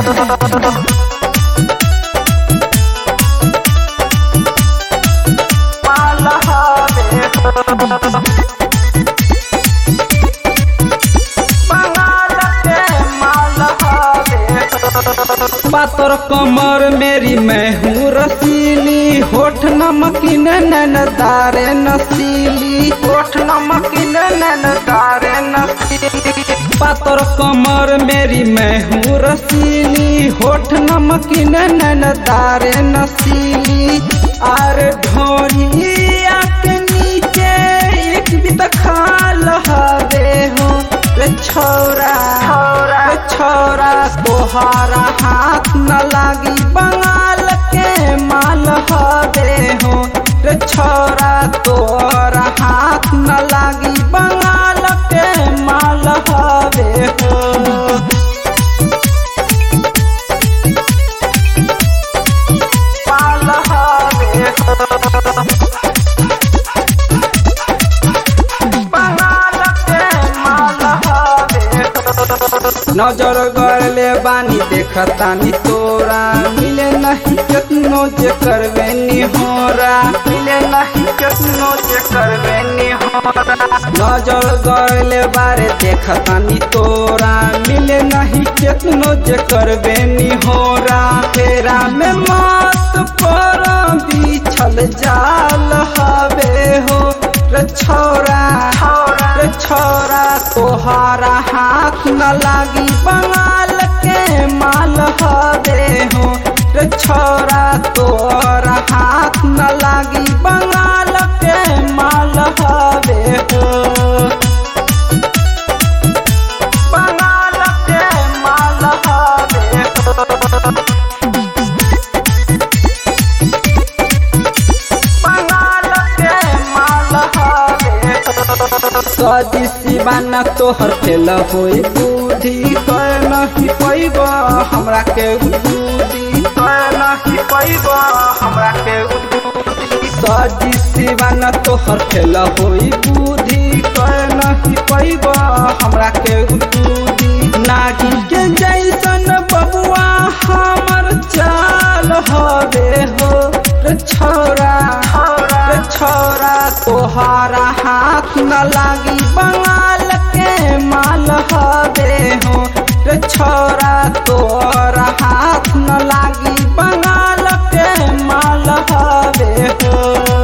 माल हवे बंगाल के माल हवे पातर कमर मेरी मैं हूँ रसीली होठ नमकीन नैन तारे नसीली होठ नमकीन नैन तारे नसीली पातर कमर मेरी मैं हूँ रसीली होठ नमकीन नैन तारे नसीली आर ढोरिया के नीचे एक भी तो खाल हवे हो रे छोरा रे छोरा तोहारा हाथ न लागी बंगाल के माल हवे हो रे छोरा तोहरा हाथ न लागी बंगाल के माल हवे हो माल हवे बंगाल के माल हवे नजर गड़ले बानी देखतानी तोरा मिले नहीं केतनो जे करवे निहोरा मिले नहीं केतनो जे करवे निहोरा नजर गड़ले बारे देखतानी तोरा मिले नहीं केतनो जे करवे निहोरा तेरा में मत पर बिछल जाल हवे हो रे छोरा रे छोरा तोहारा हाथ न लागी बंगाल के माल हवे हो रे छोरा तोहरा हाथ न लागी बंगाल के माल हवे हो बंगाल के माल हवे बंगाल के माल हवे सदी सिवाना तोहर फेल होई बुद्धि कर नहीं पैब हमरा के बुद्धि कर नहीं पैब हमरा के उद्बुद्धि सदी सिवाना तोहर फेल होई बुद्धि कर नहीं पैब हमरा के बुद्धि नागी के जैसन बबुआ हमर चाल हवे हो रे छोरा रे छोरा तोहारा हाथ न लागी बंगाल के माल हवे हो रे छोरा तोहरा हाथ न लागी बंगाल के माल हवे हो